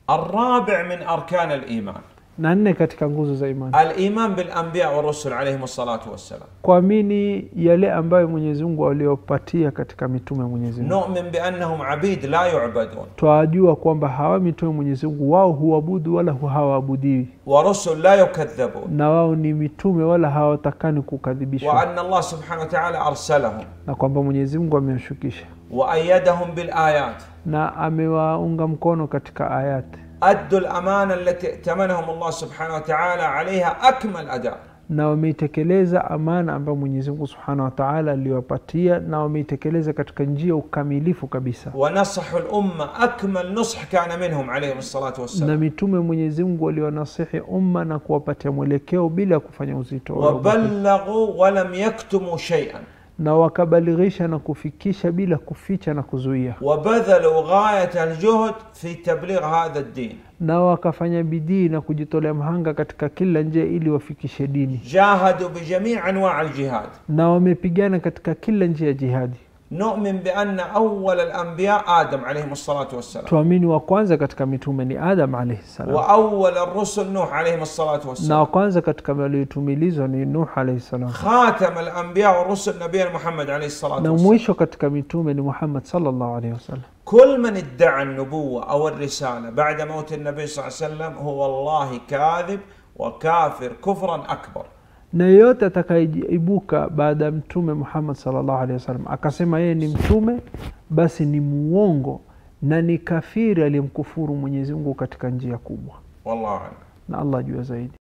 الرابع من أركان الإيمان na nne katika nguzo za imani الإيمان بالأنبياء والرسل عليهم الصلاة والسلام kuamini yale ambayo mwenyezi mungu aliopatia katika mitume ya mwenyezi mungu نؤمن بأنهم عبيد لا يعبدون twajua kwamba hawa mitume mwenyezi mungu wao huabudu wala hu- hawaabudiwi ورسل لا يكذبون na wao ni mitume wala hawatakani kukadhibishwa وأن الله سبحانه وتعالى أرسلهم na kwamba mwenyezi mungu amewashukisha وأيدهم بالآيات na amewaunga mkono katika ayati أدوا الأمانة التي ائتمنهم الله سبحانه وتعالى عليها أكمل أداء na wameitekeleza amana ambayo mwenyezi mungu subhanahu wa taala aliwapatia na wameitekeleza katika njia ya ukamilifu kabisa ونصحوا الأمة أكمل نصح كان منهم عليهم الصلاة na والسلام mitume mwenyezi mungu waliwanasihi umma na kuwapatia mwelekeo bila ya kufanya uzito wala ubakhili. وبلغوا ولم يكتموا شيئا na wakabalighisha na kufikisha bila kuficha na kuzuia وبذلوا غاية الجهد في تبليغ هذا الدين na wakafanya bidii na kujitolea mhanga katika kila njia ili wafikishe dini جاهدوا بجميع أنواع الجهاد na wamepigana katika kila njia ya jihadi نؤمن بأن أول الأنبياء آدم عليهم الصلاة والسلام tuamini wa kwanza katika mitume ni adam alaihi salam وأول الرسل نوح عليهم الصلاة na والسلام wa kwanza katika waliotumilizwa ni nuh alaihi salam خاتم الأنبياء والرسل نبينا محمد عليه الصلاة na والسلام mwisho katika mitume ni muhammad sallallahu alaihi wasallam كل من ادعى النبوة أو الرسالة بعد موت النبي صلى الله عليه وسلم هو والله كاذب وكافر كفرا أكبر na yeyote atakayeibuka baada ya mtume muhammad sallallahu alaihi wasallam akasema yeye ni mtume basi ni muongo na ni kafiri aliyemkufuru mwenyezi mungu katika njia kubwa والله أعلم na allah jua zaidi